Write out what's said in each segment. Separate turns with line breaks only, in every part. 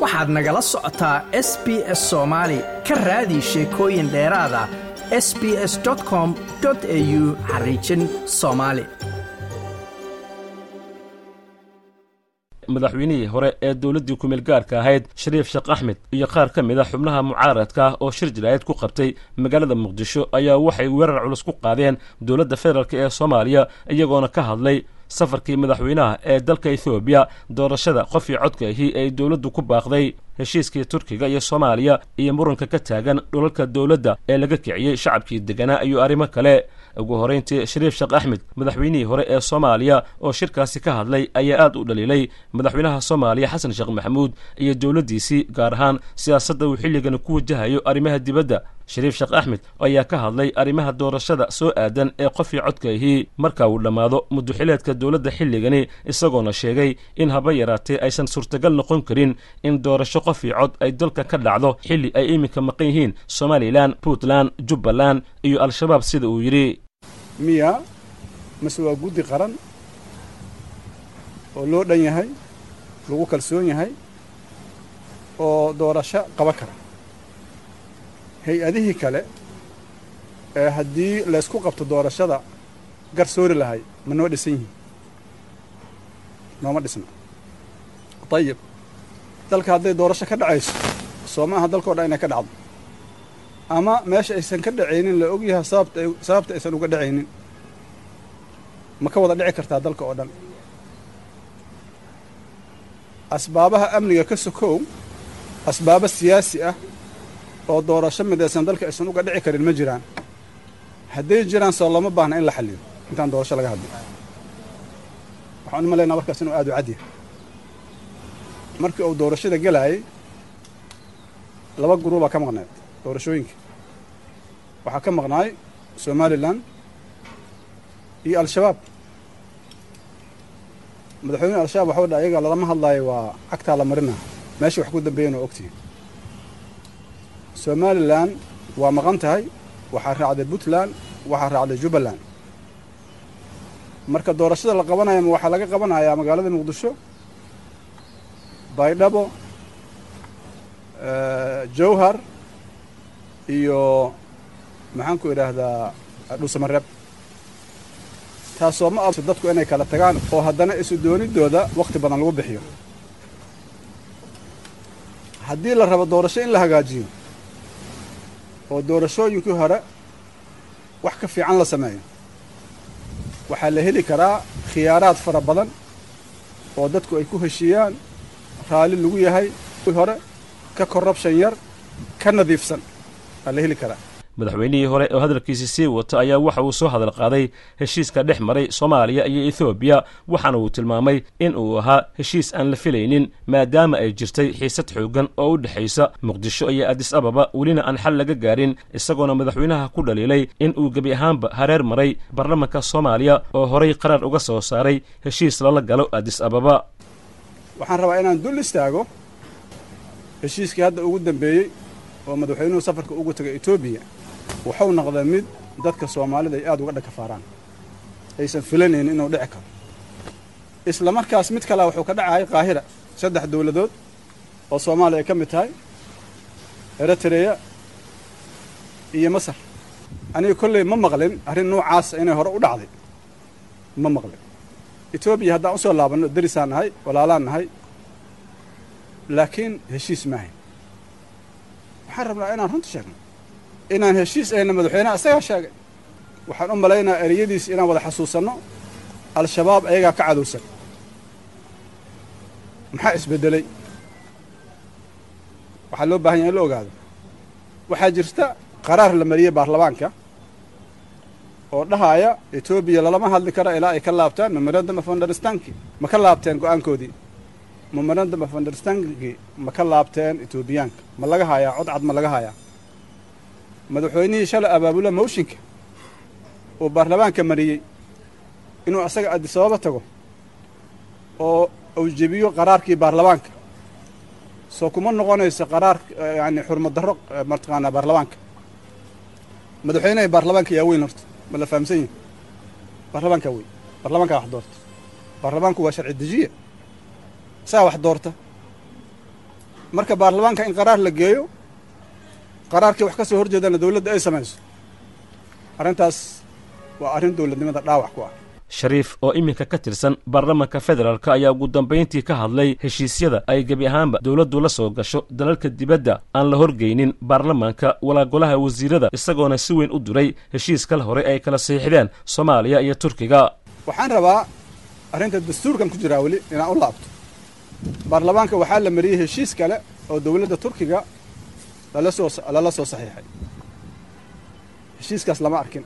waxaad nagala socotaa s b s soomaali ka raadi sheekooyin dheeraada s b s com au xariijin soomaali
madaxweynihii hore ee dowladdii kumeel gaarka ahayd shariif sheekh axmed iyo qaar ka mid a xubnaha mucaaradka ah oo shir jiraayad ku qabtay magaalada muqdisho ayaa waxay weerar culus ku qaadeen dowladda federaalk ee soomaaliya iyagoona ka hadlay safarkii madaxweynaha ee dalka ethoobiya doorashada qofii codka ahi ay dowladdu ku baaqday heshiiskii turkiga iyo soomaaliya iyo muranka ka taagan dhulalka dowladda ee laga kiciyey shacabkii deganaa iyo arrimo kale ugu horrayntii shariif sheekh axmed madaxweynihii hore ee soomaaliya oo shirkaasi ka hadlay ayaa aad u dhaliilay madaxweynaha soomaaliya xasan sheekh maxamuud iyo dowladdiisii gaar ahaan siyaasadda uu xilligani ku wajahayo arrimaha dibadda shariif sheekh axmed ayaa ka hadlay arrimaha doorashada soo aadan ee qofii codka ahii marka uu dhammaado muduxileedka dowladda xilligani isagoona sheegay in haba yaraatee aysan suurtagal noqon karin in doorasho qofii cod ay dalka ka dhacdo xilli ay iminka maqan yihiin somalilan puntland jubbaland iyo al-shabaab sida uu yidhi
miya mase waa guddi qaran oo loo dhan yahay lagu kalsoon yahay oo doorasho qaban kara hay-adihii kale ee haddii laysku qabto doorashada garsoori lahay ma noo dhisan yihiin nooma dhisna dayib dalka hadday doorasho ka dhacayso soo ma aha dalkao dhan inay ka dhacdo ama meesha aysan ka dhacaynin la og yahay sababta sababta aysan uga dhacaynin ma ka wada dhici kartaa dalka oo dhan asbaabaha amniga ka sokow asbaabo siyaasi ah oo doorasho midaysan dalka aysan uga dhici karin ma jiraan hadday jiraan soo looma baahna in la xalliyo intaan doorasho laga hadlin waxaan u malaynaa markaas inuu aad u cadyahay markii uu doorashada gelaayay laba guruubaa ka maqneed doorashooyinka waxaa ka maqnaay somalilan iyo al-shabaab madaxweynehi al-shabaab waxau dha ayaga lalama hadlaayo waa cagtaa la marina meesha wax ku dambeeyan oo ogtihi somalilan waa maqan tahay waxaa raacday puntland waxaa raacday jubbaland marka doorashada la qabanaya ma waxaa laga qabanayaa magaalada muqdisho baydhabo jawhar iyo maxaanku idhaahdaa dhuusamareeb taasoo ma abso dadku inay kala tagaan oo haddana isu dooniddooda wakhti badan lagu bixiyo haddii la rabo doorasho in la hagaajiyo oo doorashooyinkii hore wax ka fiican la sameeyo waxaa la heli karaa khiyaaraad fara badan oo dadku ay ku heshiiyaan raalli lagu yahay hore ka korrubshan yar ka nadiifsan waa la heli karaa
madaxweynihii hore oo hadalkiisi sii wata ayaa waxa uu soo hadal qaaday heshiiska dhex maray soomaaliya iyo ethoobiya waxaana uu tilmaamay in uu ahaa heshiis aan la filaynin maadaama ay jirtay xiisad xooggan oo u dhexaysa muqdisho iyo adis ababa welina aan xal laga gaarin isagoona madaxweynaha ku dhaliilay in uu gebi ahaanba hareer maray baarlamanka soomaaliya oo horay qarar uga soo saaray heshiis lala galo adis ababa
waxaan rabaa inaan dul istaago heshiiskii hadda ugu dambeeyey oo madaxweynuhu safarka ugu tegay etoobiya wuxuu noqday mid dadka soomaalida ay aad uga dhakafaaraan aysan filanaynin inuu dhici karo isla markaas mid kalea wuxuu ka dhacayay qaahira saddex dawladood oo soomaaliya ay ka mid tahay eritreya iyo masar aniga kolley ma maqlin arrin noocaasa inay hore u dhacday ma maqlin etoobiya haddaan usoo laabanno derisaan nahay walaalaan nahay laakiin heshiis maahayn waxaan rabnaa inaan runta sheegno inaan heshiis ayna madaxweyneha isagaa sheegay waxaan u malaynaa ereyadiis inaan wada xasuusanno al-shabaab ayagaa ka cadowsan maxaa isbeddelay waxaa loo baahan yaha in la ogaado waxaa jirta qaraar la mariyey baarlamaanka oo dhahaaya etoobiya lalama hadli kara ilaa ay ka laabtaan memorandum of understandki ma ka laabteen go'aankoodii memorandum of understandki ma ka laabteen etoobiyaanka ma laga hayaa cod cad ma laga hayaa madaxweynihii shalay abaabula mawshinka uu baarlamaanka mariyey inuu asaga adisababa tago oo uu jebiyo qaraarkii baarlamaanka soo kuma noqonayso qaraar yani xurmad darro mataqaanaa baarlamaanka madaxweynaha baarlamaanka yaa weyn horta ma la fahamsan yahi baarlamaankaa weyn baarlamaankaa wax doorta baarlamaanku waa sharci dejiya saa wax doorta marka baarlamaanka in qaraar la geeyo qaraarkii wax ka soo horjeedana dowladda ay samayso arrintaas waa arrin dowladnimada dhaawac ku ah
shariif oo iminka ka tirsan baarlamaanka federaalk ayaa ugu dambayntii ka hadlay heshiisyada ay gebi ahaanba dowladdu la soo gasho dalalka dibadda aan la horgeynin baarlamaanka walaa golaha wasiirada isagoona si weyn u duray heshiis kale hore ay kala saxiixdeen soomaaliya iyo turkiga
waxaan rabaa arrinta dastuurkan ku jiraa weli inaan u laabto baarlamaanka waxaa la mariyey heshiis kale oo dowladda turkiga lala soo lala soo saxiixay heshiiskaas lama arkin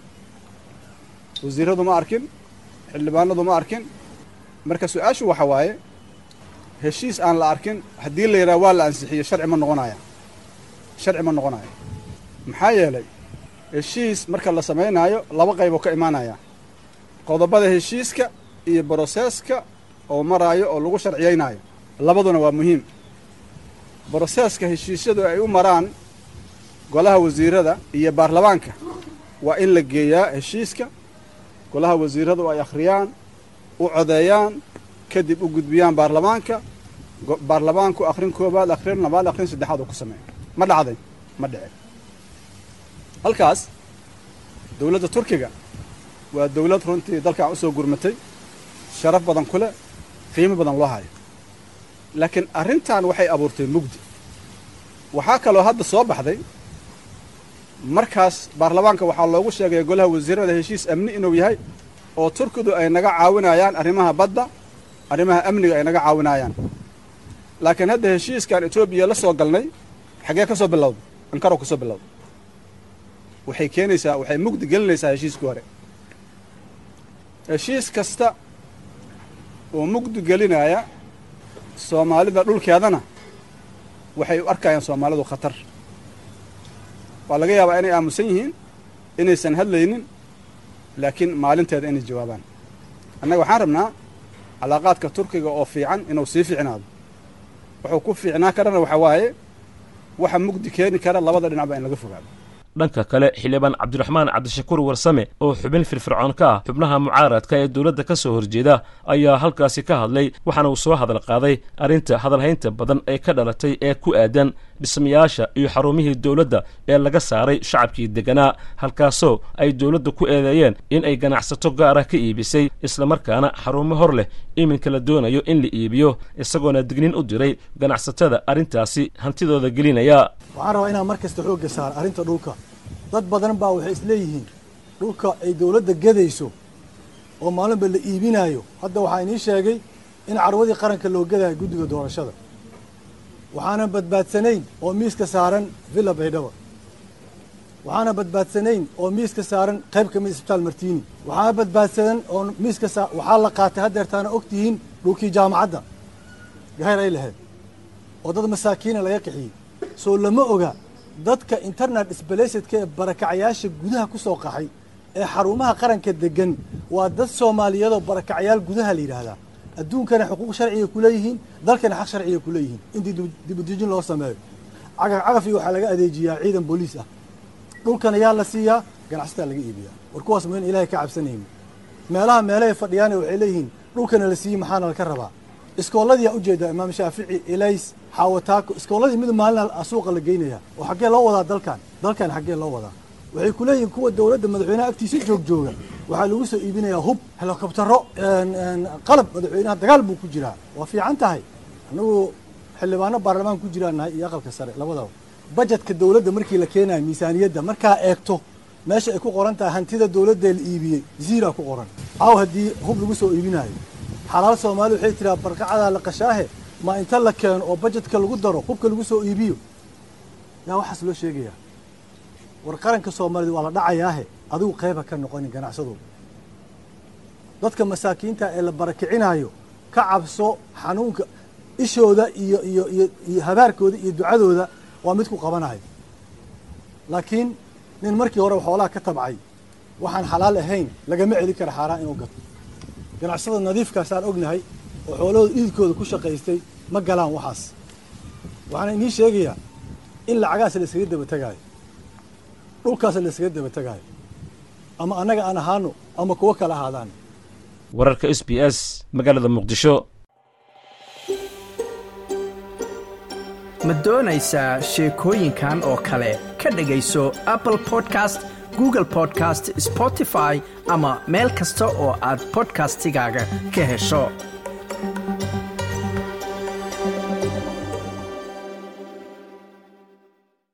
wasiiradu ma arkin xildhibaanadu ma arkin marka su-aashu waxa waaye heshiis aan la arkin haddii la yidhaha waa la ansixiyo sharci ma noqonaya sharci ma noqonayo maxaa yeelay heshiis marka la samaynaayo laba qayboo ka imaanaya qodobada heshiiska iyo broseeska oo maraayo oo lagu sharciyaynaayo labaduna waa muhiim broseeska heshiisyadu ay u maraan golaha wasiirada iyo baarlamaanka waa in la geeyaa heshiiska golaha wasiiradu ay akhriyaan u codeeyaan kadib u gudbiyaan baarlamaanka baarlamaanku akhrin koobaad akhrin labaad akhrin saddexaad oo ku sameeya ma dhacday ma dhicin halkaas dowladda turkiga waa dowlad runtii dalkan u soo gurmatay sharaf badan ku leh qiimo badan loo hayo laakiin arrintan waxay abuurtay mugdi waxaa kaloo hadda soo baxday markaas baarlamaanka waxaa loogu sheegaya golaha wasiirada heshiis amni inuu yahay oo turkidu ay naga caawinayaan arrimaha badda arrimaha amniga ay naga caawinayaan laakiin hadda heshiiskan etoobiya la soo galnay xaggee ka soo bilowday ankarow ka soo bilowday waxay keenaysaa waxay mugdi gelinaysaa heshiiskii hore heshiis kasta oo mugdi gelinaya soomaalida dhulkeedana waxay u arkayaan soomaalidu khatar waa laga yaabaa inay aamusan yihiin inaysan hadlaynin laakiin maalinteeda inay jawaabaan annaga waxaan rabnaa calaaqaadka turkiga oo fiican inuu sii fiicnaado wuxuu ku fiicnaa karana waxaa waaye waxa mugdi keeni kara labada dhinacba in laga fogaado
dhanka kale xildhibaan cabdiraxmaan cabdishakuur warsame oo xubin firfircoon ka ah xubnaha mucaaradka ee dowladda ka soo horjeeda ayaa halkaasi ka hadlay waxaana uu soo hadal qaaday arrinta hadalhaynta badan ee ka dhalatay ee ku aadan dhismayaasha iyo xarumihii dowladda ee laga saaray shacabkii degganaa halkaasoo ay dowladda ku eedeeyeen in ay ganacsato gaara ka iibisay islamarkaana xarumo hor leh iminka la doonayo in la iibiyo isagoona dignin u diray ganacsatada arrintaasi hantidooda gelinaya
waxaan rabaa inaan mar kasta xoogga saaro arrinta dhulka dad badan baa waxay isleeyihiin dhulka ay dowladda gadayso oo maalinba la iibinaayo hadda waxaa inii sheegay in carwadii qaranka loo gadayo guddiga doorashada waxaanan badbaadsanayn oo miiska saaran villa baydhaba waxaanan badbaadsanayn oo miiska saaran qayb ka mid isbitaal martiini waxaana badbaadsanan oo miiska saa waxaa la qaatay haddeertaana og tihiin dhulkii jaamacadda gahayr ay lahayd oo dad masaakiina laga qixiyey soo lama oga dadka internet sbalasedka ee barakacayaasha gudaha ku soo qaxay ee xarumaha qaranka degan waa dad soomaaliyeedoo barakacyaal gudaha la yidhaahdaa adduunkana xuquuq sharciga ku leeyihiin dalkana xaq sharciga ku leeyihiin intii dibudejin loo sameeyo cagaf cagafii waxaa laga adeejiyaa ciidan booliis ah dhulkana yaa la siiyaa ganacsataa laga iibiyaa war kuwaas ma in ilaahay ka cabsanayni meelaha meelahay fadhiyaana waxay leeyihiin dhulkana la siiyey maxaana laka rabaa iskooladiyaa ujeedaa imaam shaafici elays xaawataako iskooladii mid maalina suuqa la geynaya oo xaggee loo wadaa dalkan dalkan xaggee loo wadaa waxay ku leeyihiin kuwa dowladda madaxweynaha agtiisa joog jooga waxaa lagu soo iibinayaa hub helikobtaro qalab madaxweynaha dagaal buu ku jiraa waa fiican tahay annagu xildhibaano baarlamaan ku jiraan nahay iyo aqalka sare labadaba bajetka dowladda markii la keenayo miisaaniyadda markaa eegto meesha ay ku qoran tahay hantida dowladdae la iibiyey ziira ku qoran caaw haddii hub lagu soo iibinayo xalaal soomaali waxay tiraa barqacadaa la qashaahe ma inta la keeno oo bajetka lagu daro hubka lagu soo iibiyo yaa waxaas loo sheegayaa war qaranka soomaaliyed waa la dhacayaahe adigu qayba ka noqonin ganacsadu dadka masaakiinta ee la barakicinaayo ka cabso xanuunka ishooda iyo iyo iyo iyo habaarkooda iyo ducadooda waa mid ku qabanayo laakiin nin markii hore xoolaha ka tabcay waxaan xalaal ahayn lagama celin kara xaaraan inuu gato ganacsada nadiifkaasaan ognahay oo xoolahooda iidkooda ku shaqaystay ma galaan waxaas waxaana inii sheegayaa in lacagaas la iskaga daba tegaayo dhulkaas la iskaga daba tegaayo ama annaga aan ahaano ama kuwo kale ahaadaan
wararka s b s magaalada muqdisho
ma doonaysaa sheekooyinkan oo kale ka dhegayso apple podcast google podcast spotify ama meel kasta oo aad bodkastigaaga ka hesho